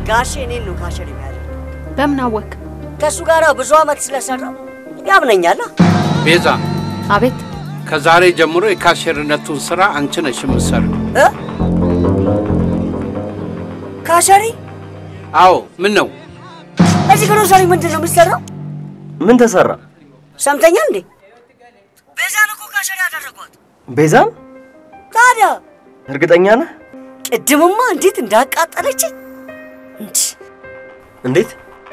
ጋሼ እኔን ነው ካሸር የሚያደርግ በምን አወክ? ከእሱ ጋር ብዙ ዓመት ስለሰራው ያምነኛላ። ቤዛ፣ አቤት። ከዛሬ ጀምሮ የካሸርነቱን ስራ አንቺ ነሽ የምትሰሪው። እ? ካሸሪ አዎ። ምን ነው እዚህ ግሮሰሪ ምንድን ነው የሚሰራው? ምን ተሰራ? ሰምተኛል እንዴ? ቤዛን እኮ ካሸሪ ያደረጓት። ቤዛን? ታዲያ እርግጠኛ ነህ? ቅድምማ እንዴት እንዳቃጠለች እንዴት?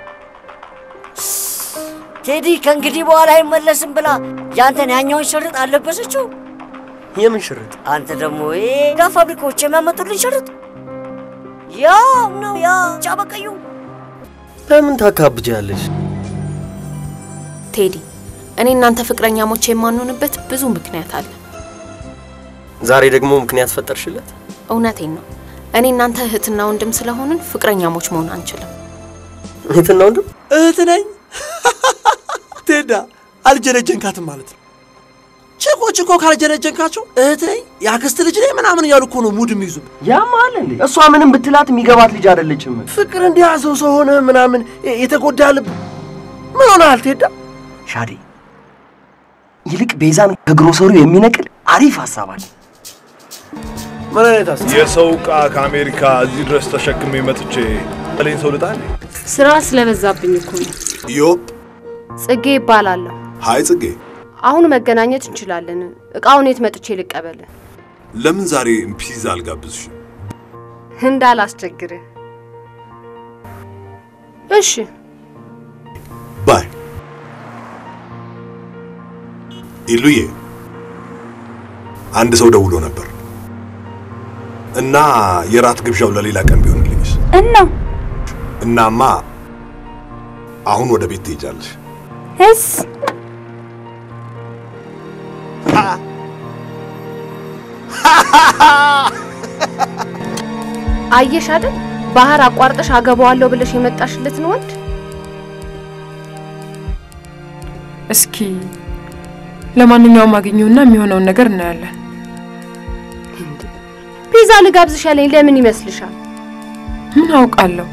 ቴዲ ከእንግዲህ በኋላ አይመለስም ብላ ያንተን ያኛውን ሽርጥ አለበሰችው። የምን ሽርጥ? አንተ ደግሞ ጋ ፋብሪካዎች የሚያመጡልን ሽርጥ ያው ነው ያ ጫበቀዩ ለምን ታካብጃለሽ? ቴዲ፣ እኔ እናንተ ፍቅረኛሞች የማንሆንበት ብዙ ምክንያት አለ። ዛሬ ደግሞ ምክንያት ፈጠርሽለት? እውነቴን ነው። እኔ እናንተ እህትና ወንድም ስለሆንን ፍቅረኛሞች መሆን አንችልም። እህትና ወንድም? እህት ነኝ። ቴዳ አልጀነጀንካትም ማለት ነው። ችኮች እኮ ካልጀነጀንካቸው እህት ነኝ የአክስት ልጅ ነኝ ምናምን እያሉ እኮ ነው ሙድ የሚይዙ። ያማል እንዴ? እሷ ምንም ብትላት የሚገባት ልጅ አይደለችም። ፍቅር እንዲያዘው ሰው ሆነ ምናምን የተጎዳ ልብ ምን ሆነሃል ቴዳ? ሻዴ፣ ይልቅ ቤዛን ከግሮሰሪው የሚነቅል አሪፍ ሀሳብ አለ። ምን አይነት ሀሳብ? የሰው ዕቃ ከአሜሪካ እዚህ ድረስ ተሸክሜ መጥቼ ለኝ ሰው ልጣል። ስራ ስለበዛብኝ እኮ ነው። ዮብ ጽጌ ይባላለሁ። ሀይ ጽጌ፣ አሁን መገናኘት እንችላለን። እቃውን የት መጥቼ ልቀበል? ለምን ዛሬ ፒዛ አልጋብዝሽም? እንዳላስቸግርህ። እሺ። ባይ ኢሉዬ፣ አንድ ሰው ደውሎ ነበር እና የራት ግብዣው ለሌላ ቀን ቢሆንልኝስ? እና እናማ አሁን ወደ ቤት ትሄጃለሽ። እስ አየሽ አይደል ባህር አቋርጠሽ አገባዋለሁ ብለሽ የመጣሽለትን ወንድ እስኪ ለማንኛውም አግኘውና የሚሆነውን ነገር እናያለን። ፒዛ ልጋብዝሽ ያለኝ ለምን ይመስልሻል? ምን አውቃለሁ።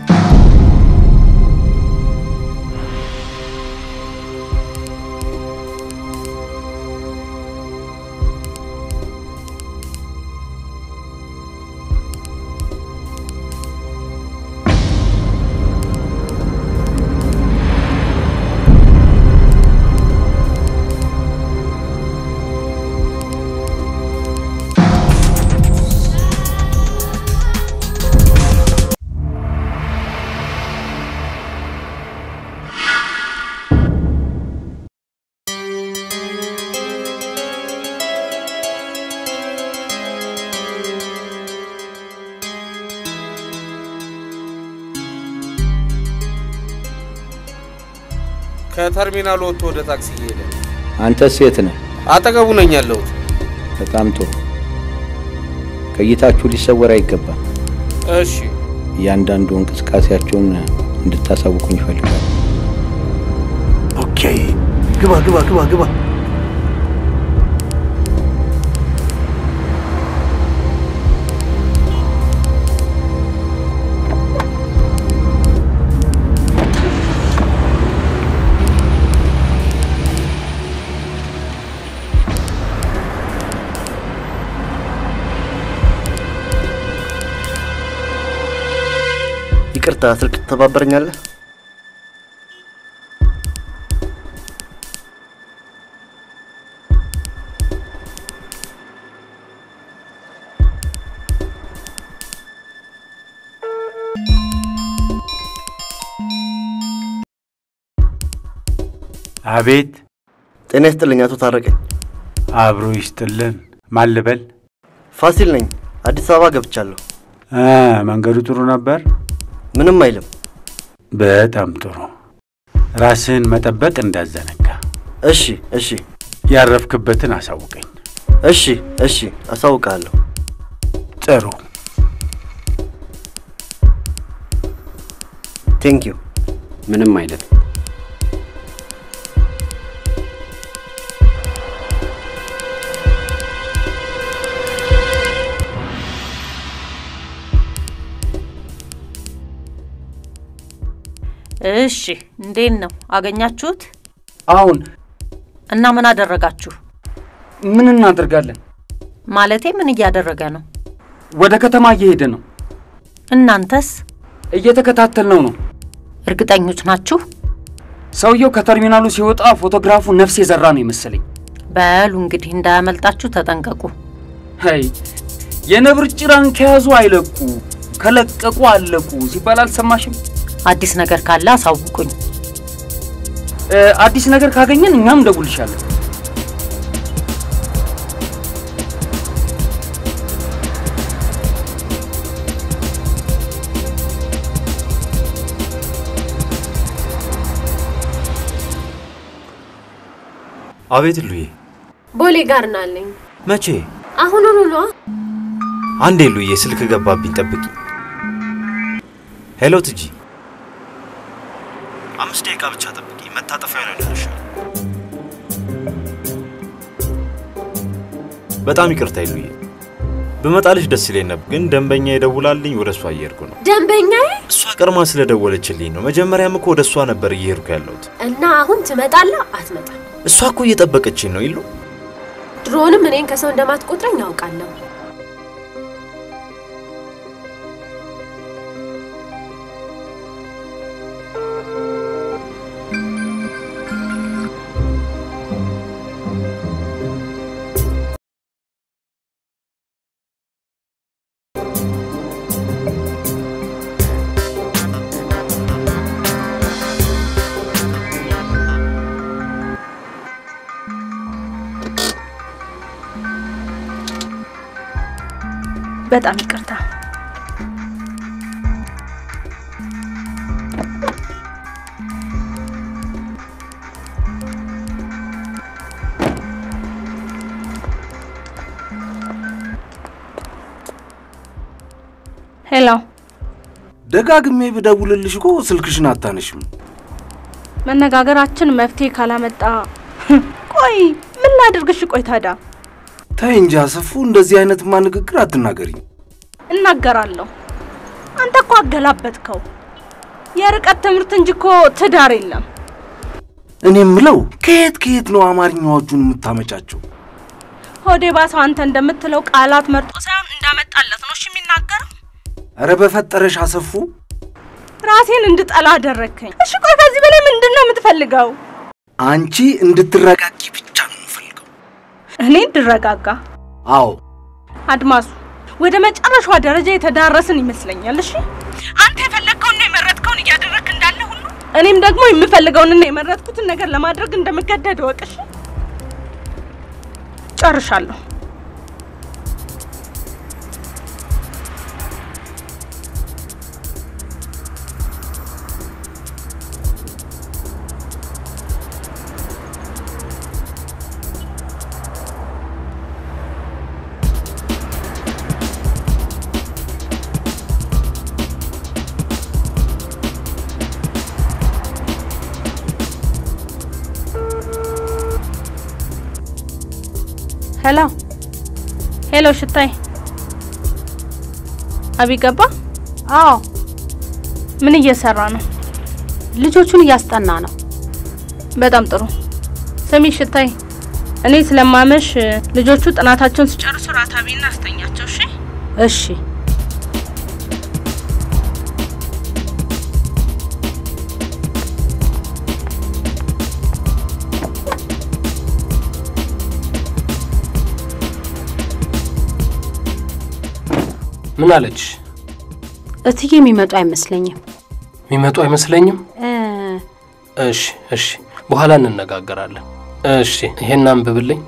ከተርሚናል ወጥቶ ወደ ታክሲ እየሄደ አንተስ የት ነህ? አጠገቡ ነኝ ያለሁት። በጣም ጥሩ። ከእይታችሁ ሊሰወር አይገባም። እሺ፣ እያንዳንዱ እንቅስቃሴያቸውን እንድታሳውቁኝ ይፈልጋል። ኦኬ፣ ግባ ግባ ግባ ግባ። ይቅርታ፣ ስልክ ትተባበረኛለህ? አቤት። ጤና ይስጥልኝ አቶ ታረቀኝ። አብሮ ይስጥልን። ማን ልበል? ፋሲል ነኝ። አዲስ አበባ ገብቻለሁ። እ መንገዱ ጥሩ ነበር? ምንም አይልም። በጣም ጥሩ። ራስህን መጠበቅ እንዳዘነጋ። እሺ እሺ ያረፍክበትን አሳውቀኝ። እሺ እሺ፣ አሳውቃለሁ። ጥሩ። ቴንክ ዩ። ምንም አይደለም። እሺ፣ እንዴት ነው አገኛችሁት? አሁን እና ምን አደረጋችሁ? ምን እናደርጋለን? ማለቴ ምን እያደረገ ነው? ወደ ከተማ እየሄደ ነው። እናንተስ? እየተከታተልነው ነው። እርግጠኞች ናችሁ? ሰውየው ከተርሚናሉ ሲወጣ ፎቶግራፉ ነፍስ የዘራ ነው የመሰለኝ። በሉ እንግዲህ እንዳያመልጣችሁ ተጠንቀቁ። ሀይ የነብር ጭራን ከያዙ አይለቁ፣ ከለቀቁ አለቁ ሲባል አልሰማሽም? አዲስ ነገር ካለ አሳውቁኝ። እ፣ አዲስ ነገር ካገኘን እኛም እንደጉልሻለን። አቤት ሉዬ፣ ቦሌ ጋር ናለኝ። መቼ? አሁኑኑ ነዋ። አንዴ ሉዬ፣ ስልክ ገባብኝ፣ ጠብቂ። ሄሎ ትጂ፣ አምስት ደቂቃ ብቻ ጠብቂ፣ መታጠፊያ ነው ደርሻለሁ። በጣም ይቅርታ ሉዬ፣ ብመጣልሽ ደስ ይለኝ ነበር፣ ግን ደንበኛ ይደውላልኝ፣ ወደ እሷ እየሄድኩ ነው። ደንበኛዬ እሷ ቀድማ ስለደወለችልኝ ነው። መጀመሪያም እኮ ወደ እሷ ነበር እየሄድኩ ያለሁት። እና አሁን ትመጣለህ አትመጣም? እሷ እኮ እየጠበቀችኝ ነው ይሉ ድሮንም እኔን ከሰው እንደማትቆጥረኝ ያውቃለሁ። በጣም ይቅርታ። ሄሎ፣ ደጋግሜ ብደውልልሽ እኮ ስልክሽን አታነሽም። መነጋገራችን መፍትሄ ካላመጣ ቆይ ምን ላድርግሽ? ቆይ ታዲያ ተይ እንጂ አሰፉ፣ እንደዚህ አይነትማ ንግግር አትናገሪኝ። እናገራለሁ። አንተ እኮ አገላበጥከው። የርቀት ትምህርት እንጂ እኮ ትዳር የለም። እኔ የምለው ከየት ከየት ነው አማርኛዎቹን የምታመጫቸው? ሆዴ ባሰው አንተ እንደምትለው ቃላት መርጦ ሳይሆን እንዳመጣለት ነው እሺ የሚናገረው። እረ በፈጠረሽ አሰፉ፣ ራሴን እንድጠላ አደረግከኝ። እሺ ቆይ ከዚህ በላይ ምንድን ነው የምትፈልገው? አንቺ እንድትረጋጊ ብቻ ነው የምፈልገው። እኔ እንድረጋጋ? አዎ አድማሱ፣ ወደ መጨረሻዋ ደረጃ የተዳረስን ይመስለኛል። እሺ አንተ የፈለግከውንና የመረጥከውን እያደረግክ እንዳለ ሁሉ እኔም ደግሞ የምፈልገውንና የመረጥኩትን ነገር ለማድረግ እንደምገደድ እወቅ። እሺ ጨርሻለሁ። ሄሎ ሄሎ፣ ሽታይ አቢ ገባ? አዎ። ምን እየሰራ ነው? ልጆቹን እያስጠና ነው። በጣም ጥሩ። ስሚ ሽታይ፣ እኔ ስለማመሽ ልጆቹ ጥናታቸውን ሲጨርሱ ራት አብይና አስተኛቸው። እሺ እሺ። ምን አለች? እትዬ የሚመጡ አይመስለኝም። የሚመጡ አይመስለኝም። እ፣ እሺ እሺ፣ በኋላ እንነጋገራለን። እሺ፣ ይሄን አንብብልኝ።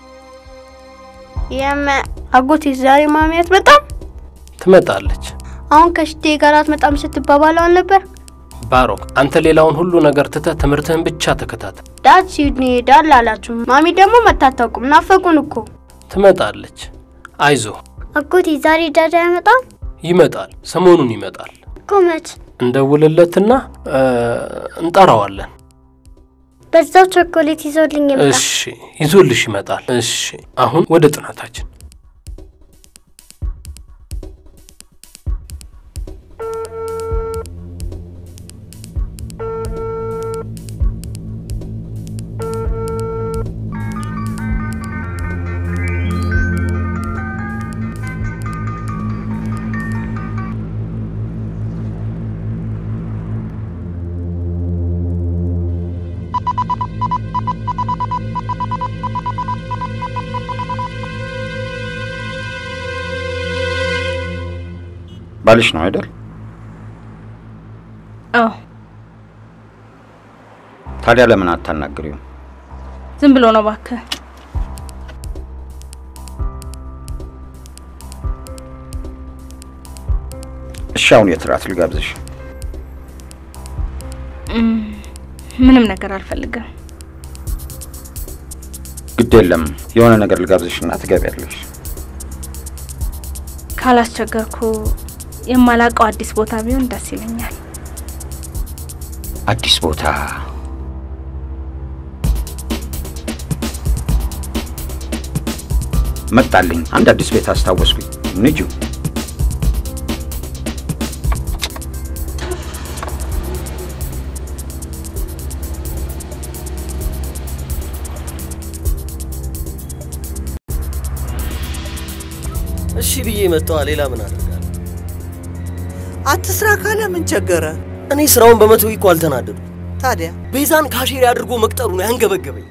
የመ አጎቴ ዛሬ ማሚ አትመጣም? ትመጣለች። አሁን ከሽቴ ጋር አትመጣም ስትባባለው አልነበር? ባሮክ፣ አንተ ሌላውን ሁሉ ነገር ትተህ ትምህርትህን ብቻ ተከታተል። ዳድ ሲድኒ ሄዳል አላችሁ። ማሚ ደግሞ መታታውቁም ናፈቁን እኮ። ትመጣለች። አይዞህ፣ አጎቴ ዛሬ ዳድ አይመጣም? ይመጣል። ሰሞኑን ይመጣል። እኮ መች? እንደውልለትና እ፣ እንጠራዋለን። በዛው ቾኮሌት ይዞልኝ ይምጣ። እሺ፣ ይዞልሽ ይመጣል። እሺ፣ አሁን ወደ ጥናታችን። ባልሽ ነው አይደል? አዎ ታዲያ ለምን አታናግሪው? ዝም ብሎ ነው እባክህ። እሺ አሁን የት እራት ልጋብዝሽ? እም፣ ምንም ነገር አልፈልግም። ግድ የለም የሆነ ነገር ልጋብዝሽና ትገቢያለሽ። ካላስቸገርኩ የማላውቀው አዲስ ቦታ ቢሆን ደስ ይለኛል። አዲስ ቦታ መጣልኝ። አንድ አዲስ ቤት አስታወስኩኝ። ንጁ እሺ ብዬ መጣዋ። ሌላ ምን አደርጋለሁ? አትስራ ካለ ምን ቸገረ? እኔ ስራውን በመተው እኮ አልተናደዱ። ታዲያ ቤዛን ካሼሪ አድርጎ መቅጠሩ ነው ያንገበገበኝ።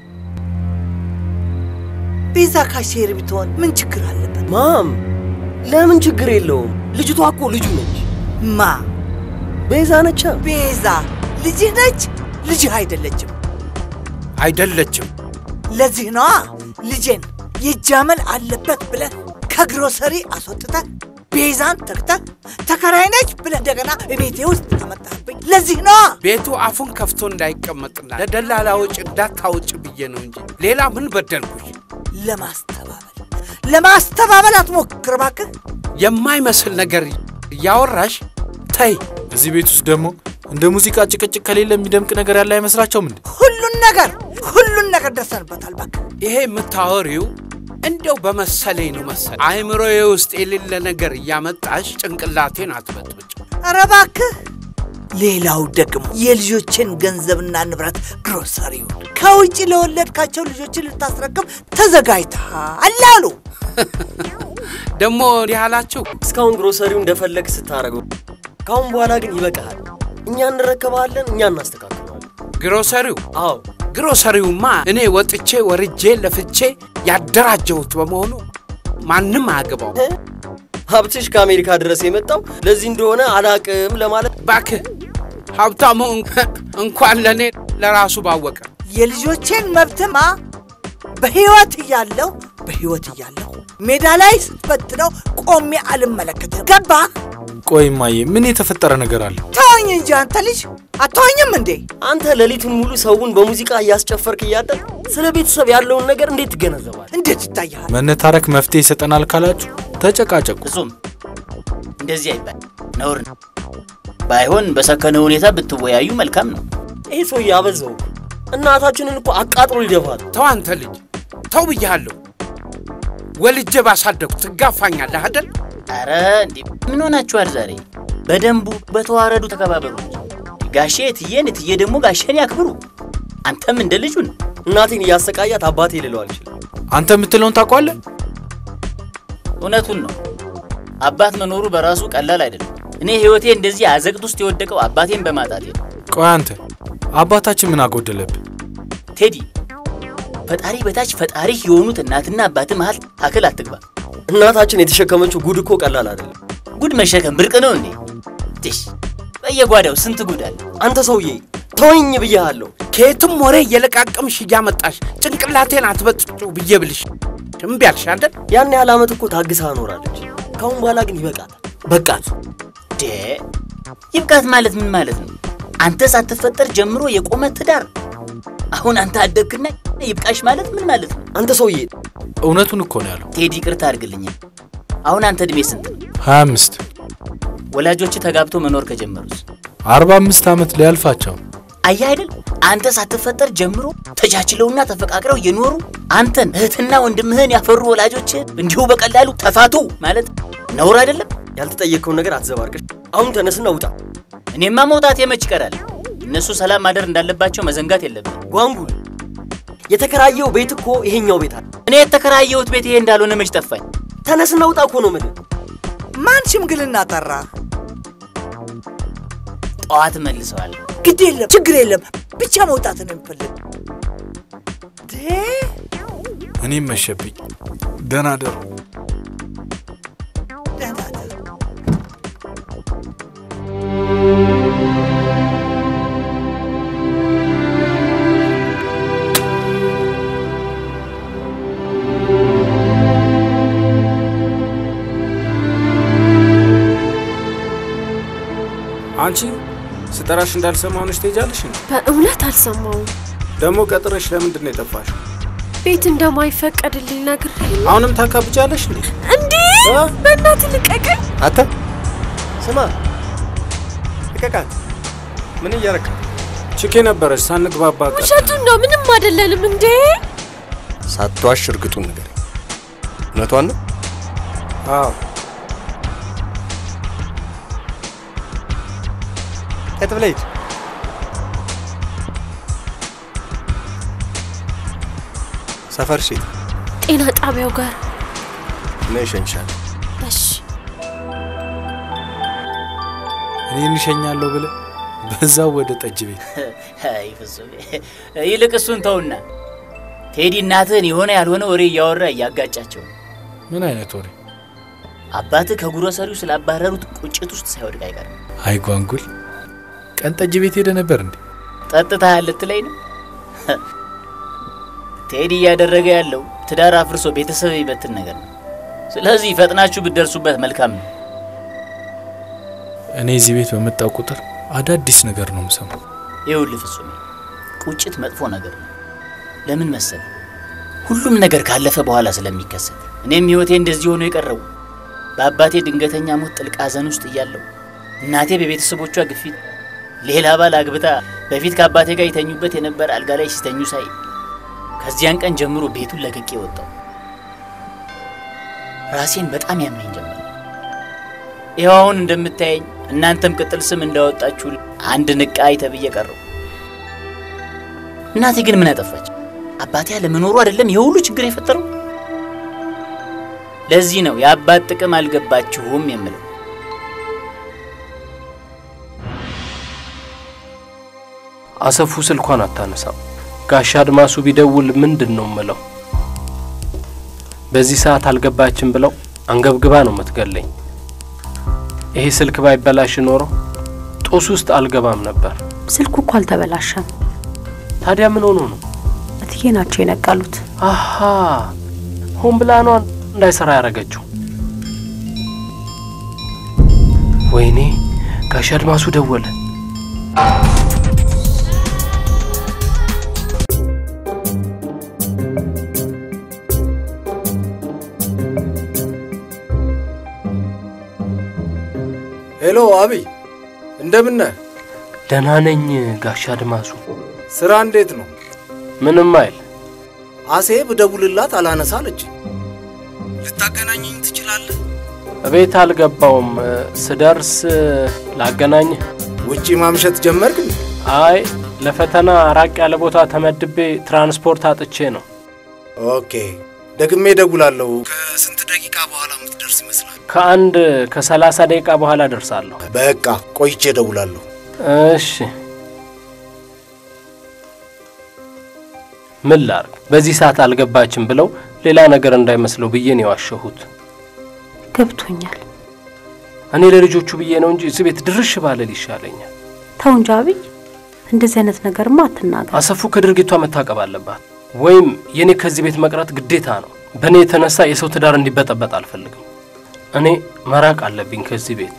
ቤዛ ካሼር ብትሆን ምን ችግር አለበት? ማም ለምን ችግር የለውም? ልጅቷ እኮ ልጁ ነች። ማ ቤዛ ነቻ። ቤዛ ልጅህ ነች? ልጅህ አይደለችም። አይደለችም። ለዚህ ነዋ ልጄን ይጃመል አለበት ብለህ ከግሮሰሪ አስወጥተህ ቤዛን ተክተህ ተከራይ ነች ብለህ እንደገና ቤቴ ውስጥ አመጣህብኝ። ለዚህ ነዋ ቤቱ አፉን ከፍቶ እንዳይቀመጥና ለደላላዎች እንዳታውጭ ብዬ ነው እንጂ ሌላ ምን በደልኩሽ? ለማስተባበል ለማስተባበል አትሞክር እባክህ። የማይመስል ነገር እያወራሽ ተይ። እዚህ ቤት ውስጥ ደግሞ እንደ ሙዚቃ ጭቅጭቅ ከሌለ የሚደምቅ ነገር ያለ አይመስላቸውም እንዴ? ሁሉን ነገር ሁሉን ነገር ደርሰንበታል። እባክህ ይሄ የምታወሪው እንደው በመሰለኝ ነው መሰል አይምሮዬ ውስጥ የሌለ ነገር እያመጣሽ ጭንቅላቴን አትበጥብጭ። ኧረ እባክህ። ሌላው ደግሞ የልጆችን ገንዘብና ንብረት ግሮሰሪውን ከውጭ ለወለድካቸው ልጆችን ልታስረክብ ተዘጋጅተሃል አሉ። ደግሞ እንዲህ አላችሁ። እስካሁን ግሮሰሪው እንደፈለግ ስታደርገው፣ ከአሁን በኋላ ግን ይበቃሃል። እኛ እንረከባለን፣ እኛ እናስተካክለዋለን። ግሮሰሪው? አዎ ግሮሰሪውማ እኔ ወጥቼ ወርጄ ለፍቼ ያደራጀሁት በመሆኑ ማንም አያገባው። ሀብትሽ ከአሜሪካ ድረስ የመጣው ለዚህ እንደሆነ አላቅም ለማለት ባክህ ሀብታሙ እንኳን ለእኔ ለራሱ ባወቀ የልጆቼን መብትማ በህይወት እያለሁ በህይወት እያለሁ ሜዳ ላይ ስትበትነው ቆሜ አልመለከትም። ገባህ? ቆይ እማዬ፣ ምን የተፈጠረ ነገር አለ? ተወኝ እንጂ አንተ ልጅ አትወኝም እንዴ? አንተ ሌሊቱን ሙሉ ሰውን በሙዚቃ እያስጨፈርክ እያደር ስለ ቤተሰብ ያለውን ነገር እንዴት ትገነዘባል? እንዴት ይታያል? መነታረክ መፍትሄ ይሰጠናል ካላችሁ ተጨቃጨቁ። እሱም እንደዚህ አይባል፣ ነውር ነው። ባይሆን በሰከነ ሁኔታ ብትወያዩ መልካም ነው። ይህ ሰውዬ አበዛው። እናታችንን እኮ አቃጥሎ ይደፋል። ተው አንተ ልጅ ተው ብያለሁ። ወልጄ ባሳደጉ ትጋፋኛለህ አይደል? አረ እንዴ ምን ሆናችኋል ዛሬ? በደንቡ በተዋረዱ ተከባበሩ። ጋሼ እትዬን፣ እትዬ ደግሞ ጋሼን ያክብሩ። አንተም እንደ ልጁን እናቴን እያሰቃያት አባቴ ልለው አልችልም። አንተ የምትለውን ታውቋለህ? እውነቱን ነው። አባት መኖሩ በራሱ ቀላል አይደለም። እኔ ህይወቴ እንደዚህ አዘቅት ውስጥ የወደቀው አባቴን በማጣቴ ነው። ቆይ አንተ አባታችን ምን አጎደለብህ? ቴዲ ፈጣሪ በታች ፈጣሪ የሆኑት እናትና አባት መሀል ታክል አትግባ። እናታችን የተሸከመችው ጉድ እኮ ቀላል አይደለም። ጉድ መሸከም ብርቅ ነው እንዴ? ትሽ በየጓዳው ስንት ጉድ አለ። አንተ ሰውዬ ተወኝ ብያለሁ። ከየትም ወሬ እየለቃቀምሽ እያመጣሽ ጭንቅላቴን አትበጥጩ ብዬ ብልሽ እምቢ አልሽ አይደል? ያን ያህል ዓመት እኮ ታግሳ ኖራለች። ካሁን በኋላ ግን ይበቃታል። በቃት። ዴ ይብቃት ማለት ምን ማለት ነው? አንተ ሳትፈጠር ጀምሮ የቆመ ትዳር አሁን አንተ አደግክና ይብቃሽ ማለት ምን ማለት ነው? አንተ ሰውዬ እውነቱን እኮ ነው ያለው። ቴዲ ይቅርታ አድርግልኛል። አሁን አንተ እድሜ ስንት ነው? ሀያ አምስት ወላጆች ተጋብቶ መኖር ከጀመሩስ? አርባ አምስት ዓመት ሊያልፋቸው አየህ አይደል? አንተ ሳትፈጠር ጀምሮ ተቻችለውና ተፈቃቅረው የኖሩ አንተን እህትና ወንድምህን ያፈሩ ወላጆች እንዲሁ በቀላሉ ተፋቱ ማለት ነውር አይደለም? ያልተጠየቅከውን ነገር አትዘባርቅሽ። አሁን ተነስና ውጣ። እኔማ መውጣት የመች ይቀራል። እነሱ ሰላም ማደር እንዳለባቸው መዘንጋት የለብን። ጓንጉል የተከራየው ቤት እኮ ይሄኛው ቤት አለ። እኔ የተከራየሁት ቤት ይሄ እንዳልሆነ መች ጠፋኝ? ተነስና ውጣ እኮ ነው የምልህ። ማን ሽምግልና ጠራ? ጠዋት መልሰዋል። ግድ የለም ችግር የለም ብቻ መውጣት ነው የምፈልግ። እኔም መሸብኝ። ደህና ደሩ። ደህና ደር ቀጠራሽ እንዳልሰማ ሆነሽ ትሄጃለሽ እንዴ? በእውነት አልሰማውም። ደግሞ ቀጥረሽ ለምንድን ነው የጠፋሽው? ቤት እንደማይፈቀድልኝ ነግሬ አሁንም ታካብጃለሽ እንዴ? እንዴ! በእናትህ ልቀቀኝ። አንተ ስማ፣ ልቀቃት። ምን እያረካት? ችኬ ነበረች ሳንግባባ ቀረ። ውሸቱን ነው፣ ምንም አይደለንም። እንዴ ሳትዋሽ እርግጡን ነገር እውነቷን ነው። አዎ ቀጥ ብለህ ሂድ። ሰፈር ሴት ጤና ጣቢያው ጋር ነይ እሸኝሻለሁ። እሺ። እኔን እሸኛለሁ ብለህ በዛው ወደ ጠጅ ቤት አይ ፍጹም፣ ይልቅ እሱን ተውና ቴዲ እናትህን የሆነ ያልሆነ ወሬ እያወራ እያጋጫቸው ነው። ምን አይነት ወሬ? አባትህ ከጉሮሰሪው ስላባረሩት ቁጭት ውስጥ ሳይወድቅ አይቀርም። አይ ጓንጉል፣ ቀን ጠጅ ቤት ሄደ ነበር እንዴ? ጠጥተሃል ልትለኝ ነው? ቴዲ እያደረገ ያለው ትዳር አፍርሶ ቤተሰብ ይበትን ነገር ነው። ስለዚህ ፈጥናችሁ ብትደርሱበት መልካም ነው። እኔ እዚህ ቤት በመጣው ቁጥር አዳዲስ ነገር ነው የምሰማው። ይኸውልህ ፍጹም፣ ቁጭት መጥፎ ነገር ነው። ለምን መሰል? ሁሉም ነገር ካለፈ በኋላ ስለሚከሰት። እኔም ህይወቴ እንደዚህ ሆኖ የቀረው በአባቴ ድንገተኛ ሞት ጥልቅ ሐዘን ውስጥ እያለሁ እናቴ በቤተሰቦቿ ግፊት ሌላ ባል አግብታ በፊት ከአባቴ ጋር የተኙበት የነበረ አልጋ ላይ ሲተኙ ሳይ ከዚያን ቀን ጀምሮ ቤቱን ለቅቄ ወጣው። ራሴን በጣም ያመኝ ጀመር። ይኸው አሁን እንደምታየኝ እናንተም ቅጥል ስም እንዳወጣችሁ አንድ ንቃይ ተብዬ ቀረው። እናቴ ግን ምን አጠፋች? አባቴ ያለመኖሩ አይደለም ይህ ሁሉ ችግር የፈጠረው። ለዚህ ነው የአባት ጥቅም አልገባችሁም የምለው። አሰፉ ስልኳን አታነሳም። ጋሻ አድማሱ ቢደውል ምንድን ነው ምለው? በዚህ ሰዓት አልገባችም ብለው አንገብግባ ነው የምትገለኝ። ይሄ ስልክ ባይበላሽ ኖሮ ጦስ ውስጥ አልገባም ነበር። ስልኩ እኮ አልተበላሸም። ታዲያ ምን ሆኖ ነው? እትዬ ናቸው የነቀሉት። አሃ ሆን ብላ ነው እንዳይሰራ ያደረገችው። ወይኔ ጋሻ አድማሱ ደወለ። ሄሎ አብይ፣ እንደምን ነህ? ደህና ነኝ ጋሻ አድማሱ። ስራ እንዴት ነው? ምንም አይል። አሴ ብደውልላት አላነሳ አለች። ልታገናኘኝ ትችላለህ? እቤት አልገባውም። ስደርስ ላገናኝህ። ውጪ ማምሸት ጀመርክ? አይ ለፈተና ራቅ ያለ ቦታ ተመድቤ ትራንስፖርት አጥቼ ነው። ኦኬ፣ ደግሜ እደውላለሁ። ከስንት ደቂቃ በኋላ የምትደርስ ይመስላል? ከአንድ ከሰላሳ ደቂቃ በኋላ ደርሳለሁ። በቃ ቆይቼ እደውላለሁ። እሺ። ምን ላርግ? በዚህ ሰዓት አልገባችም ብለው ሌላ ነገር እንዳይመስለው ብዬ ነው የዋሸሁት። ገብቶኛል። እኔ ለልጆቹ ብዬ ነው እንጂ እዚህ ቤት ድርሽ ባለል ይሻለኛል። ተው እንጂ አብይ፣ እንደዚህ አይነት ነገርማ አትናገር። አሰፉ ከድርጊቷ መታቀብ አለባት፣ ወይም የእኔ ከዚህ ቤት መቅረት ግዴታ ነው። በእኔ የተነሳ የሰው ትዳር እንዲበጠበጥ አልፈልግም። እኔ መራቅ አለብኝ ከዚህ ቤት።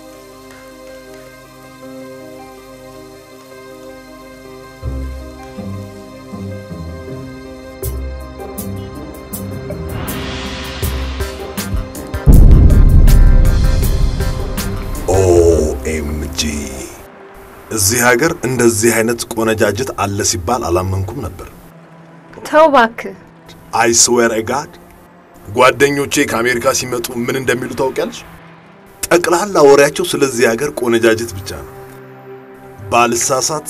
ኦኤምጂ እዚህ ሀገር እንደዚህ አይነት ቆነጃጅት አለ ሲባል አላመንኩም ነበር። ተው እባክህ። አይ ስዌር ጋድ ጓደኞቼ ከአሜሪካ ሲመጡ ምን እንደሚሉ ታውቂያለሽ? ጠቅላላ ወሬያቸው ስለዚህ ሀገር ቆነጃጅት ብቻ ነው። ባልሳሳት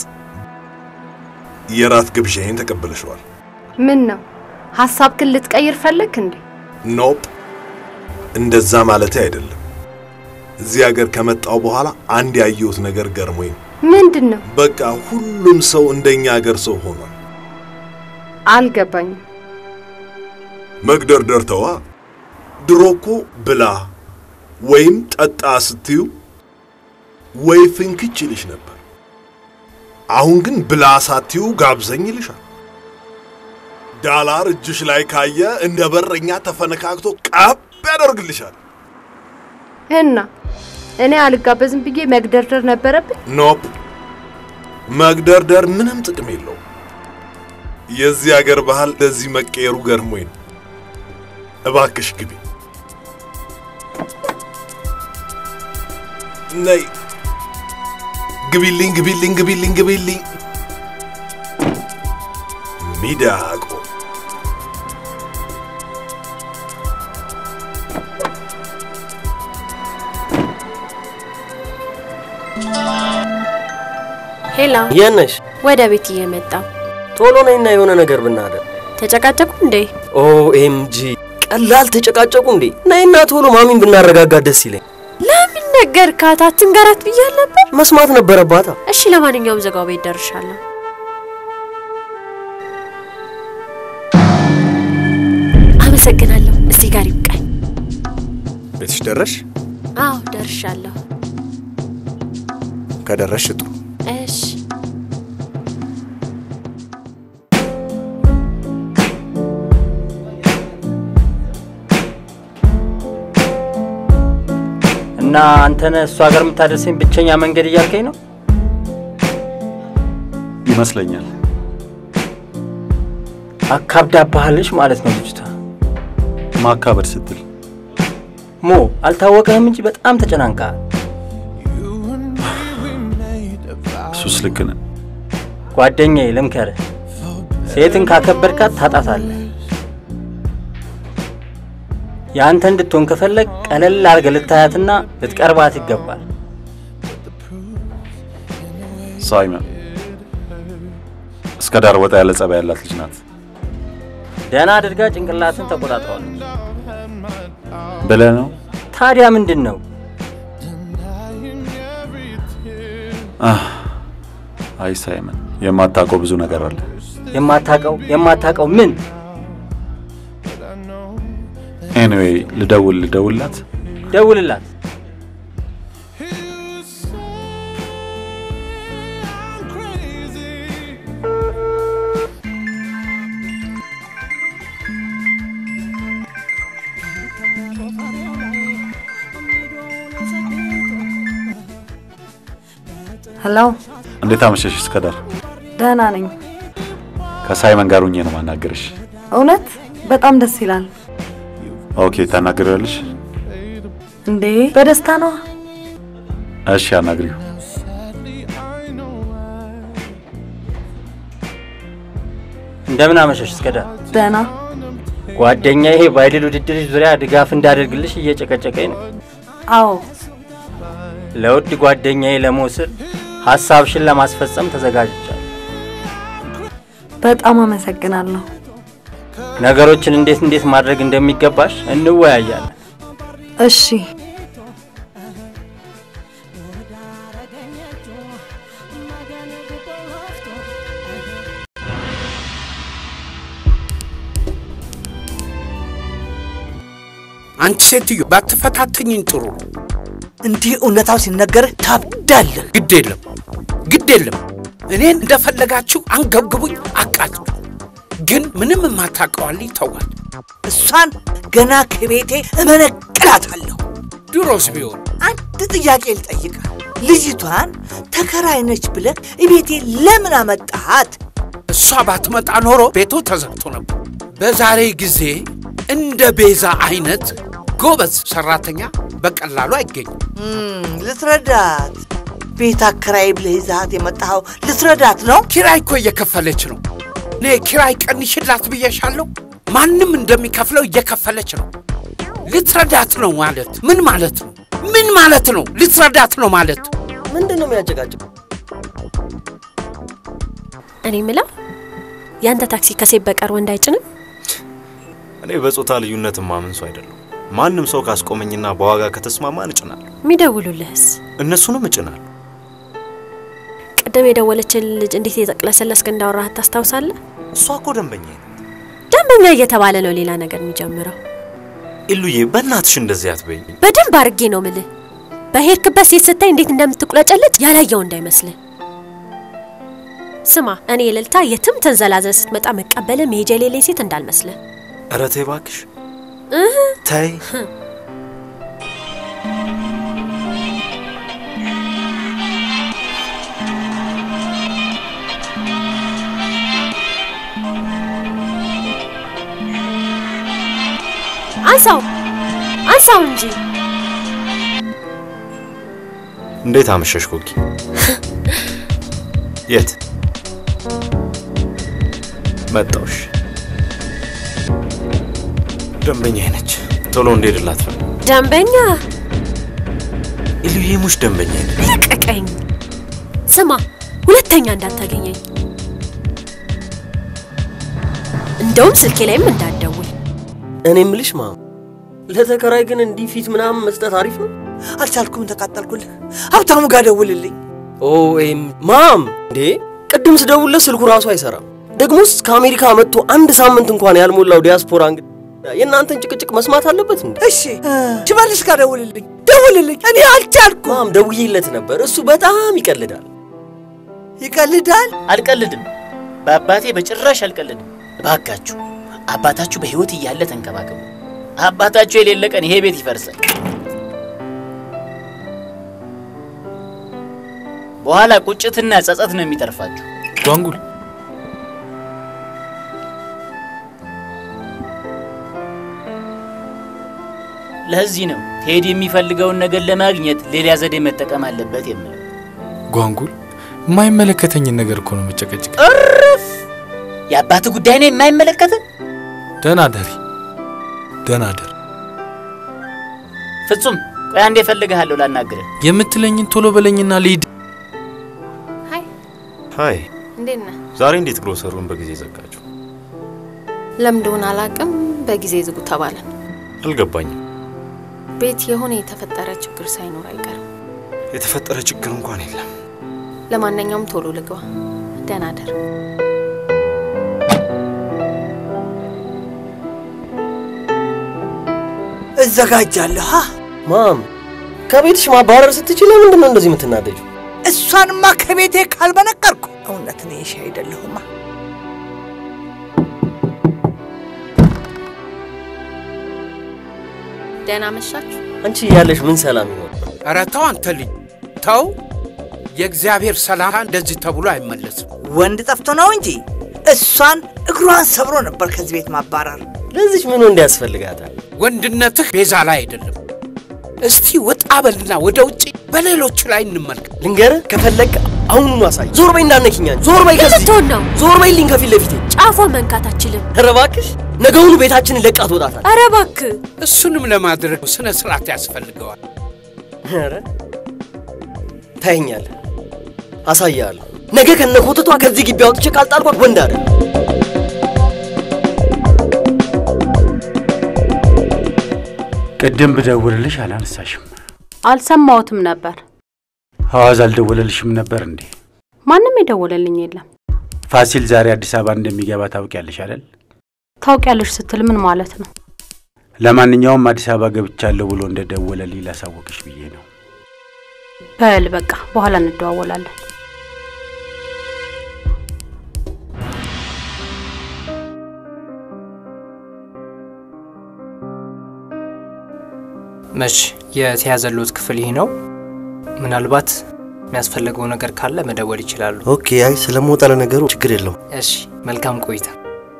የራት ግብዣዬን ተቀበለሽዋል። ምን ነው ሀሳብክን ልትቀይር ፈለግ እንዴ? ኖፕ፣ እንደዛ ማለቴ አይደለም። እዚህ ሀገር ከመጣው በኋላ አንድ ያየሁት ነገር ገርሞኝ ነው። ምንድን ነው? በቃ ሁሉም ሰው እንደኛ ሀገር ሰው ሆኗል። አልገባኝም። መግደርደር ተዋ። ድሮ እኮ ብላ ወይም ጠጣ ስትዩ ወይ ፍንክች ይልሽ ነበር። አሁን ግን ብላ ሳትዩ ጋብዘኝ ይልሻል። ዳላር እጅሽ ላይ ካየ እንደ በረኛ ተፈነካክቶ ቀብ ያደርግልሻል። እና እኔ አልጋበዝም ብዬ መግደርደር ነበረብኝ? ኖፕ፣ መግደርደር ምንም ጥቅም የለውም። የዚህ አገር ባህል ለዚህ መቀየሩ ገርሞኝ ነው። እባክሽ ግቢ። ነይ ግቢልኝ፣ ግቢልኝ፣ ግቢልኝ፣ ግቢልኝ። ሚዳቆ ሄላ፣ የት ነሽ? ወደ ቤት እየመጣው ቶሎ ነይና የሆነ ነገር ብናደር። ተጨቃጨቁ እንዴ? ኦኤምጂ ቀላል ተጨቃጨቁ እንዴ? ነይና ቶሎ ማሚን ብናረጋጋት ደስ ይለኝ። ለምን ነገርካት? አትንገራት ብያል ነበር። መስማት ነበረባታ። እሺ፣ ለማንኛውም ዘጋው ቤት ደርሻለሁ። አመሰግናለሁ። እዚህ ጋር ይብቃኝ። ቤትሽ ደረሽ? አዎ ደርሻለሁ። ከደረሽ ጥሩ። እሺ እና አንተነህ እሱ ሀገር የምታደርሰኝ ብቸኛ መንገድ እያልከኝ ነው? ይመስለኛል። አካብዳባሃለች ማለት ነው ልጅቷ። ማካበድ ስትል ሞ አልታወቀህም እንጂ በጣም ተጨናንቀሃል። እሱስ ልክ ነህ። ጓደኛዬ ልምከርህ፣ ሴትን ካከበድካት ታጣታለህ። የአንተ እንድትሆን ከፈለግ ቀለል አድርገህ ልታያትና ልትቀርባት ይገባል። ሳይመን እስከ ዳር ወጣ ያለ ጸባይ ያላት ልጅ ናት ደህና አድርጋ ጭንቅላትን ተቆጣጥረዋለች። ብለህ ነው? ታዲያ ምንድን ነው? አህ፣ አይ ሳይመን፣ የማታውቀው ብዙ ነገር አለ። የማታውቀው የማታውቀው ምን? ኤኒዌይ ልደውል ልደውልላት። ደውልላት። ሄሎ፣ እንዴት አመሸሽ እስከ ዳር? ደህና ነኝ። ከሳይመን ጋር ሁኜ ነው ማናገርሽ። እውነት በጣም ደስ ይላል። ኦኬ፣ ታናግሪዋለሽ? እንዴ በደስታ ነው። እሺ፣ አናግሪው። እንደምን አመሸሽ እስከ ዳር? ደህና ጓደኛ ይሄ በአይድል ውድድር ዙሪያ ድጋፍ እንዳደርግልሽ እየጨቀጨቀኝ ነው። አዎ ለውድ ጓደኛዬ ለመውሰድ ሀሳብሽን ለማስፈጸም ተዘጋጅቻለሁ። በጣም አመሰግናለሁ። ነገሮችን እንዴት እንዴት ማድረግ እንደሚገባሽ እንወያያለን። እሺ አንቺ ሴትዮ ባትፈታተኝኝ ጥሩ ነው። እንዲህ እውነታው ሲነገርህ ታብዳለህ። ግድ የለም ግድ የለም እኔን እንደፈለጋችሁ አንገብግቡኝ፣ አቃጥሉ። ግን ምንም የማታውቀዋልኝ ተዋል። እሷን ገና ከቤቴ እመነቅላታለሁ። ድሮስ ቢሆን አንድ ጥያቄ ልጠይቅህ። ልጅቷን ተከራይ ነች ብለህ እቤቴ ለምን አመጣሃት? እሷ ባትመጣ ኖሮ ቤቱ ተዘግቶ ነበር። በዛሬ ጊዜ እንደ ቤዛ አይነት ጎበዝ ሰራተኛ በቀላሉ አይገኝም። እም፣ ልትረዳት ቤት አከራይ ብለህ ይዛሃት የመጣኸው ልትረዳት ነው? ኪራይ እኮ እየከፈለች ነው። እኔ ኪራይ ቀንሽላት ብዬሻለሁ። ማንም እንደሚከፍለው እየከፈለች ነው። ልትረዳት ነው ማለት ምን ማለት ነው? ምን ማለት ነው? ልትረዳት ነው ማለት ምንድን ነው የሚያጨቃጭቀው? እኔ ምለው ያንተ ታክሲ ከሴት በቀር ወንድ አይጭንም? እኔ በጾታ ልዩነት ማምን ሰው አይደለሁ። ማንም ሰው ካስቆመኝና በዋጋ ከተስማማን እጭናለሁ። የሚደውሉልህስ? እነሱንም እጭናለሁ። ቅድም የደወለችን ልጅ እንዴት የጠቅለሰለስክ እንዳወራህ ታስታውሳለህ? እሷ እኮ ደንበኛ ደንበኛ እየተባለ ነው ሌላ ነገር የሚጀምረው። ኢሉዬ፣ በእናትሽ እንደዚህ አትበይኝ። በደንብ አድርጌ ነው ምልህ። በሄድክበት ሴት ስታይ እንዴት እንደምትቁለጨለጭ ያላየው እንዳይመስልህ። ስማ፣ እኔ እልልታ የትም ተንዘላዘል ስትመጣ መቀበል መሄጃ የሌለኝ ሴት እንዳልመስልህ። ኧረ ተይ እባክሽ እህ ተይ። አንሳው አንሳው እንጂ እንዴት አመሸሽ ኮኪ? የት መጣውሽ? ደንበኛ ነች። ቶሎ እንድሄድላት ነው። ደንበኛ ኢሉዬሙሽ ደንበኛ ነች። ልቀቀኝ። ስማ፣ ሁለተኛ እንዳታገኘኝ። እንደውም ስልኬ ላይም እንዳትደውል። እኔ ምልሽ ማም፣ ለተከራይ ግን እንዲህ ፊት ምናምን መስጠት አሪፍ ነው? አልቻልኩም፣ ተቃጠልኩልህ። ሀብታሙ ጋር ደውልልኝ። ኦ ኤም ማም፣ እንዴ ቅድም ስደውልለት ስልኩ ራሱ አይሰራም። ደግሞስ ከአሜሪካ መጥቶ አንድ ሳምንት እንኳን ያልሞላው ዲያስፖራ እንግዲህ የእናንተን ጭቅጭቅ መስማት አለበት እንዴ? እሺ ሽመልስ ጋር ደውልልኝ፣ ደውልልኝ። እኔ አልቻልኩም። ማም ደውዬለት ነበር። እሱ በጣም ይቀልዳል። ይቀልዳል? አልቀልድም። በአባቴ በጭራሽ አልቀልድም። እባካችሁ አባታችሁ በሕይወት እያለ ተንከባከቡ። አባታችሁ የሌለ ቀን ይሄ ቤት ይፈርሳል። በኋላ ቁጭትና ጸጸት ነው የሚተርፋችሁ። ጓንጉል ለዚህ ነው ቴዲ የሚፈልገውን ነገር ለማግኘት ሌላ ዘዴ መጠቀም አለበት የምለው። ጓንጉል የማይመለከተኝን ነገር እኮ ነው መጨቀጭቅ። እርፍ! የአባት ጉዳይ ነው የማይመለከት። ደህና ደሪ፣ ደህና ደር። ፍጹም ቆይ አንዴ እፈልግሃለሁ ላናግርህ። የምትለኝን ቶሎ በለኝና ልሂድ። ሀይ፣ እንዴት ነህ? ዛሬ እንዴት ግሮሰሩን በጊዜ ዘጋችሁ? ለምንደሆነ አላቅም። በጊዜ ዝጉ ተባለን። አልገባኝም። ቤት የሆነ የተፈጠረ ችግር ሳይኖር አይቀርም። የተፈጠረ ችግር እንኳን የለም። ለማንኛውም ቶሎ ልግባ። ደህና ደር። እዘጋጃለሁ። ማም ከቤትሽ ማባረር ስትችል ለምንድን ነው እንደዚህ የምትናደጁ? እሷንማ ከቤቴ ካልበነቀርኩ እውነት እኔ እሺ አይደለሁማ። ደህና መሻችሁ። አንቺ እያለሽ ምን ሰላም ይኖር? ኧረ ተው አንተ ልጅ ተው። የእግዚአብሔር ሰላም እንደዚህ ተብሎ አይመለስም። ወንድ ጠፍቶ ነው እንጂ እሷን እግሯን ሰብሮ ነበር ከዚህ ቤት ማባረር። ለዚች ምን ወንድ ያስፈልጋታል? ወንድነትህ ቤዛ ላይ አይደለም። እስቲ ወጣ በልና ወደ ውጭ በሌሎቹ ላይ እንመልከት። ልንገርህ ከፈለግ አሁኑኑ አሳይ። ዞር በይ እንዳነኪኝ አንቺ። ዞር በይ ከዚህ ልትሆን ነው። ዞር በይልኝ ከፊት ለፊቴ። ጫፏን መንካት አችልም። ኧረ እባክሽ ነገውኑ ቤታችንን ለቃ ትወጣታል። ኧረ እባክህ እሱንም ለማድረግ ስነ ስርዓት ያስፈልገዋል። ኧረ ታየኛለህ፣ አሳያለሁ። ነገ ከነ ኮተቷ ከዚህ ግቢ አውጥቼ ካልጣልኳት ወንድ አይደል። ቅድም ብደውልልሽ አላነሳሽም። አልሰማሁትም ነበር። አዋዝ አልደወለልሽም ነበር እንዴ? ማንም የደወለልኝ የለም። ፋሲል ዛሬ አዲስ አበባ እንደሚገባ ታውቂያለሽ አይደል? ታውቂያለሽ ስትል ምን ማለት ነው? ለማንኛውም አዲስ አበባ ገብቻለሁ ብሎ እንደደወለልኝ ላሳወቅሽ ብዬ ነው። በል በቃ በኋላ እንደዋወላለን። መች የተያዘሎት ክፍል ይህ ነው። ምናልባት የሚያስፈልገው ነገር ካለ መደወል ይችላሉ። ኦኬ። አይ ስለምወጣ ለነገሩ ችግር የለውም። እሺ፣ መልካም ቆይታ።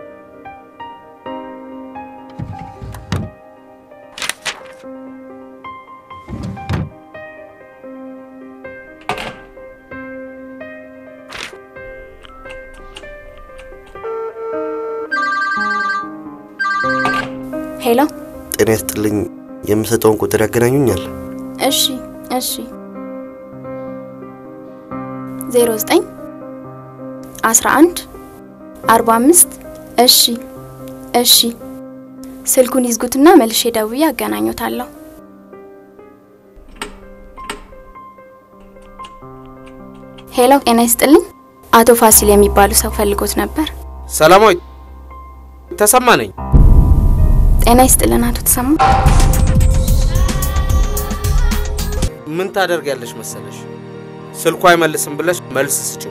ሄሎ፣ ጤና ይስጥልኝ። የምሰጠውን ቁጥር ያገናኙኛል? እሺ፣ እሺ። ዜሮ ዘጠኝ አስራ አንድ አርባ አምስት እሺ፣ እሺ። ስልኩን ይዝጉትና መልሼ ደውዬ አገናኙታለሁ። ሄሎ፣ ጤና ይስጥልኝ። አቶ ፋሲል የሚባሉ ሰው ፈልጎት ነበር። ሰላማዊት ተሰማ ነኝ። ጤና ይስጥልን አቶ ተሰማ። ምን ታደርጊያለሽ መሰለሽ? ስልኩ አይመልስም ብለሽ መልስ ስጭው።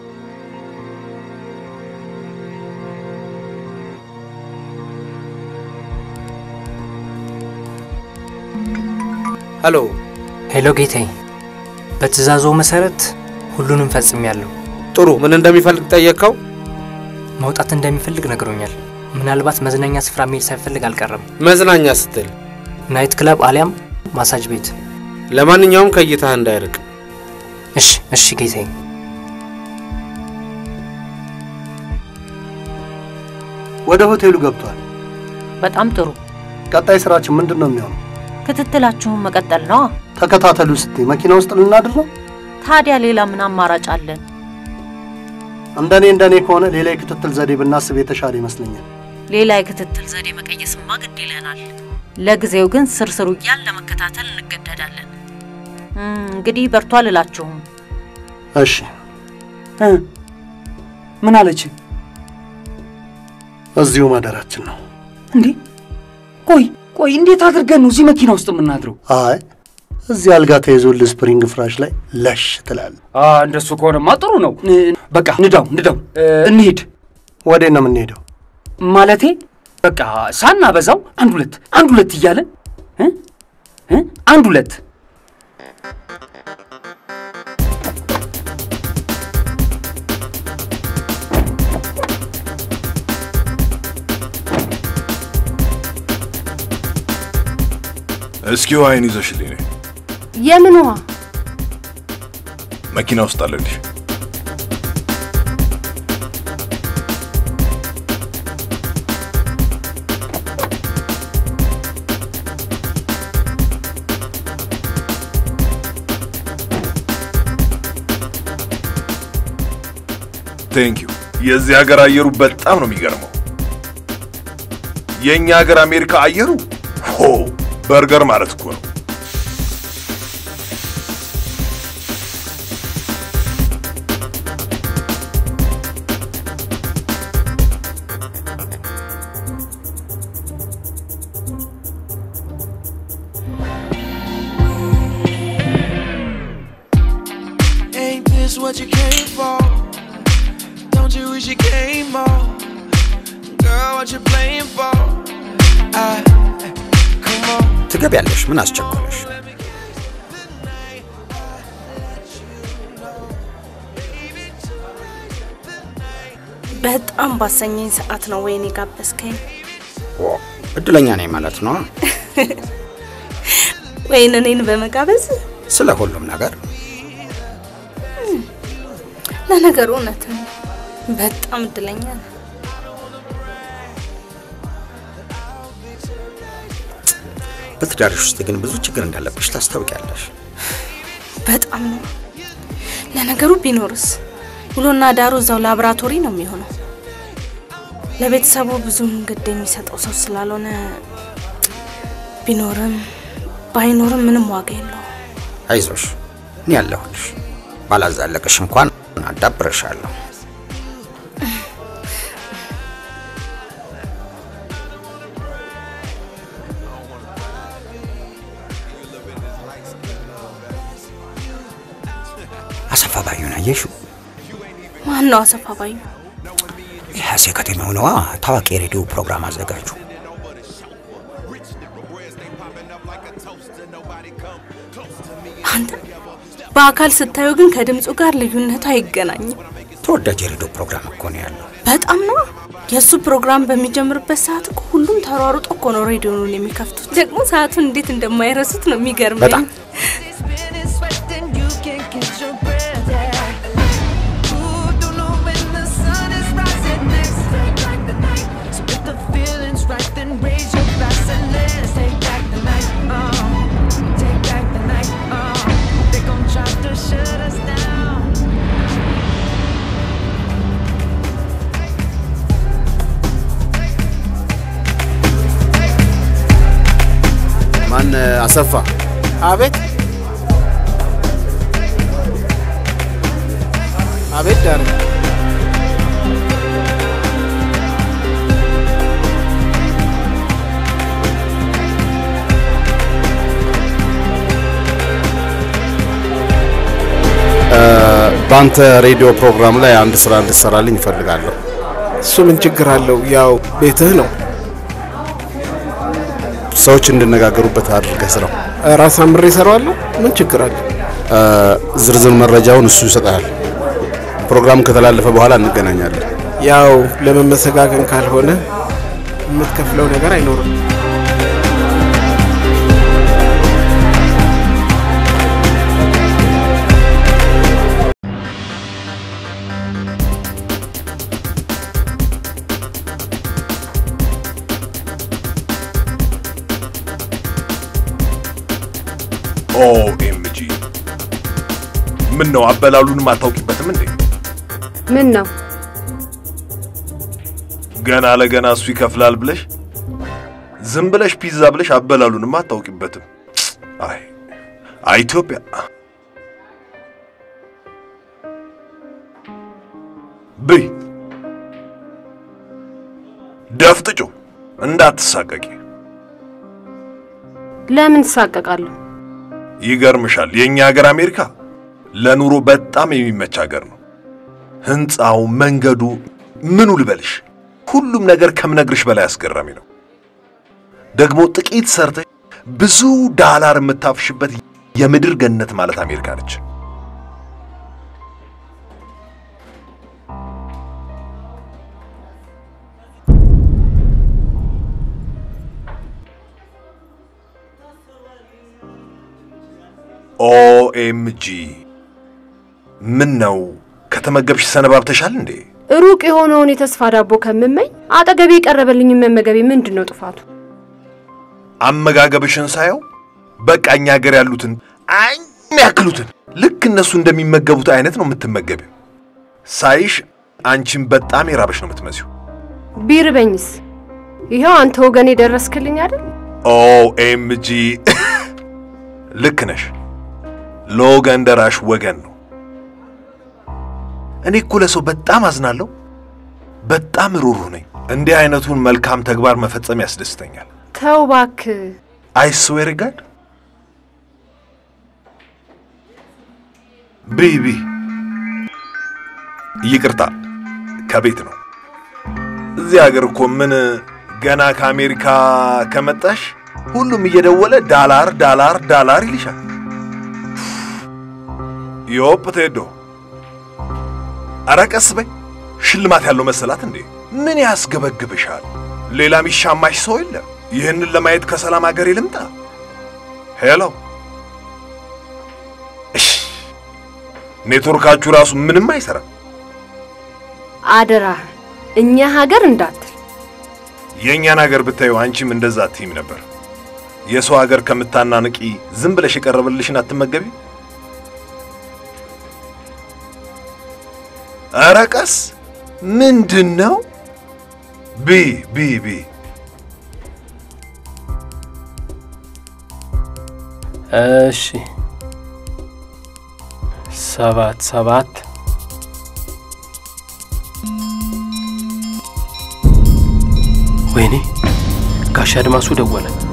ሄሎ ሄሎ ጌታዬ፣ በትእዛዞ መሰረት ሁሉንም ፈጽሜያለሁ። ጥሩ። ምን እንደሚፈልግ ጠየቅከው? መውጣት እንደሚፈልግ ነግሮኛል። ምናልባት መዝናኛ ስፍራ መሄድ ሳይፈልግ አልቀረም። መዝናኛ ስትል ናይት ክለብ አሊያም ማሳጅ ቤት። ለማንኛውም ከእይታህ እንዳይርቅ። እሺ፣ እሺ ጌታዬ። ወደ ሆቴሉ ገብቷል። በጣም ጥሩ። ቀጣይ ስራችን ምንድን ነው የሚሆነው? ክትትላችሁን መቀጠል ነዋ። ተከታተሉ ስትይ መኪና ውስጥ ልናድር ነው? ታዲያ ሌላ ምን አማራጭ አለን? እንደኔ እንደኔ ከሆነ ሌላ የክትትል ዘዴ ብናስብ የተሻለ ይመስለኛል። ሌላ የክትትል ዘዴ መቀየስማ ግድ ይለናል። ለጊዜው ግን ስርስሩ እያል ለመከታተል እንገደዳለን። እም፣ እንግዲህ በርቷ አልላችሁም። እሺ እ ምን አለች? እዚሁ ማደራችን ነው። እንዴ ቆይ ቆይ፣ እንዴት አድርገን ነው እዚህ መኪና ውስጥ የምናድረው? አይ እዚህ አልጋ ተይዞልህ ስፕሪንግ ፍራሽ ላይ ለሽ ትላለህ። አ እንደሱ ከሆነማ ጥሩ ነው። ን- በቃ ንዳው ንዳው፣ እ፣ እንሂድ። ወዴት ነው የምንሄደው? ማለቴ በቃ ሳናበዛው አንድ ሁለት አንድ ሁለት እያለን እ እ አንድ ሁለት እስኪ ውሃይን ይዘሽልኝ ነይ። የምን ውሃ? መኪና ውስጥ አለልሽ። ቴንክ ዩ። የዚህ ሀገር አየሩ በጣም ነው የሚገርመው። የእኛ ሀገር አሜሪካ አየሩ ሆ በርገር ማለት እኮ ነው። Ain't this what you came for? Don't you wish you came more? Girl, what you playing for? I, come on. ትገቢያለሽ። ምን አስቸኮለሽ? በጣም ባሰኘኝ ሰዓት ነው ወይኔ ጋበዝከኝ። ኦ፣ እድለኛ ነኝ ማለት ነው። ወይን እኔን በመጋበዝ ስለ ሁሉም ነገር ለነገሩ እውነትን በጣም እድለኛ ነው። በትዳርሽ ውስጥ ግን ብዙ ችግር እንዳለብሽ ታስታውቂያለሽ። በጣም ነው። ለነገሩ ቢኖርስ ውሎና ዳሩ እዛው ላቦራቶሪ ነው የሚሆነው። ለቤተሰቡ ብዙም ግድ የሚሰጠው ሰው ስላልሆነ ቢኖርም ባይኖርም ምንም ዋጋ የለው። አይዞሽ፣ እኔ ያለሁልሽ። ባላዛለቅሽ እንኳን አዳብረሻለሁ። አሰፋ ባዩን አየሽው? ማን ነው አሰፋ ባዩ? የሀሴ ከተማው ነዋ፣ ታዋቂ የሬዲዮ ፕሮግራም አዘጋጁ። አንተ በአካል ስታዩ ግን ከድምፁ ጋር ልዩነቱ አይገናኝም። ተወዳጅ የሬዲዮ ፕሮግራም እኮ ነው ያለው። በጣም ነው። የእሱ ፕሮግራም በሚጀምርበት ሰዓት እኮ ሁሉም ተሯሩጦ እኮ ነው ሬዲዮኑን የሚከፍቱት። ደግሞ ሰዓቱን እንዴት እንደማይረሱት ነው የሚገርመኝ። በጣም ማን አሰፋ? አቤት አቤት ዳር በአንተ ሬዲዮ ፕሮግራም ላይ አንድ ስራ እንድትሰራልኝ እፈልጋለሁ። እሱ ምን ችግር አለው? ያው ቤትህ ነው። ሰዎች እንዲነጋገሩበት አድርገህ ስራው። ራስ አምሬ እሰራዋለሁ። ምን ችግር አለ? ዝርዝር መረጃውን እሱ ይሰጣል። ፕሮግራሙ ከተላለፈ በኋላ እንገናኛለን። ያው ለመመሰጋገን ካልሆነ የምትከፍለው ነገር አይኖርም። ኦኤምጂ ምን ነው አበላሉንም አታውቂበትም እንዴ? ምን ነው ገና ለገና እሱ ይከፍላል ብለሽ ዝም ብለሽ ፒዛ ብለሽ አበላሉንም አታውቂበትም። አይ አይ ኢትዮጵያ ብይ ደፍጥጩ እንዳትሳቀቂ። ለምን ትሳቀቃለሁ? ይገርምሻል፣ የእኛ ሀገር አሜሪካ ለኑሮ በጣም የሚመች ሀገር ነው። ህንፃው፣ መንገዱ፣ ምኑ ልበልሽ፣ ሁሉም ነገር ከምነግርሽ በላይ አስገራሚ ነው። ደግሞ ጥቂት ሰርተሽ ብዙ ዳላር የምታፍሽበት የምድር ገነት ማለት አሜሪካ ነች። ኦኤምጂ ምን ነው ከተመገብሽ ሰነባብተሻል እንዴ? ሩቅ የሆነውን የተስፋ ዳቦ ከምመኝ አጠገቤ የቀረበልኝ መመገቤ ምንድን ነው ጥፋቱ? አመጋገብሽን ሳየው በቃ እኛ ሀገር ያሉትን አኝ ያክሉትን ልክ እነሱ እንደሚመገቡት አይነት ነው የምትመገቢው። ሳይሽ አንቺን በጣም የራበሽ ነው የምትመስዩ። ቢርበኝስ? ይኸው አንተ ወገን የደረስክልኝ አይደል? ኦኤምጂ ልክ ነሽ። ለወገን ደራሽ ወገን ነው። እኔ እኮ ለሰው በጣም አዝናለሁ። በጣም ሩሩህ ነኝ። እንዲህ አይነቱን መልካም ተግባር መፈጸም ያስደስተኛል። ተው እባክህ። አይ ስዌር ጋድ ብይ ብይ። ይቅርታ ከቤት ነው። እዚህ ሀገር እኮ ምን ገና ከአሜሪካ ከመጣሽ ሁሉም እየደወለ ዳላር ዳላር ዳላር ይልሻል። ዮፕ ቴዶ፣ ኧረ ቀስ በይ። ሽልማት ያለው መሰላት እንዴ? ምን ያስገበግብሻል? ሌላ የሚሻማሽ ሰው የለም። ይህንን ለማየት ከሰላም ሀገር ልምጣ? ሄሎ፣ እሽ፣ ኔትወርካችሁ ራሱ ምንም አይሰራም። አደራ እኛ ሀገር እንዳትል። የእኛን ሀገር ብታዩ አንቺም እንደዛ አትይም ነበር። የሰው ሀገር ከምታናንቂ ዝም ብለሽ የቀረበልሽን አትመገቢ? ኧረ ቀስ ምንድን ነው? ቢ ቢ ቢ እሺ ሰባት ሰባት ወይኔ ጋሽ አድማሱ ደወለ።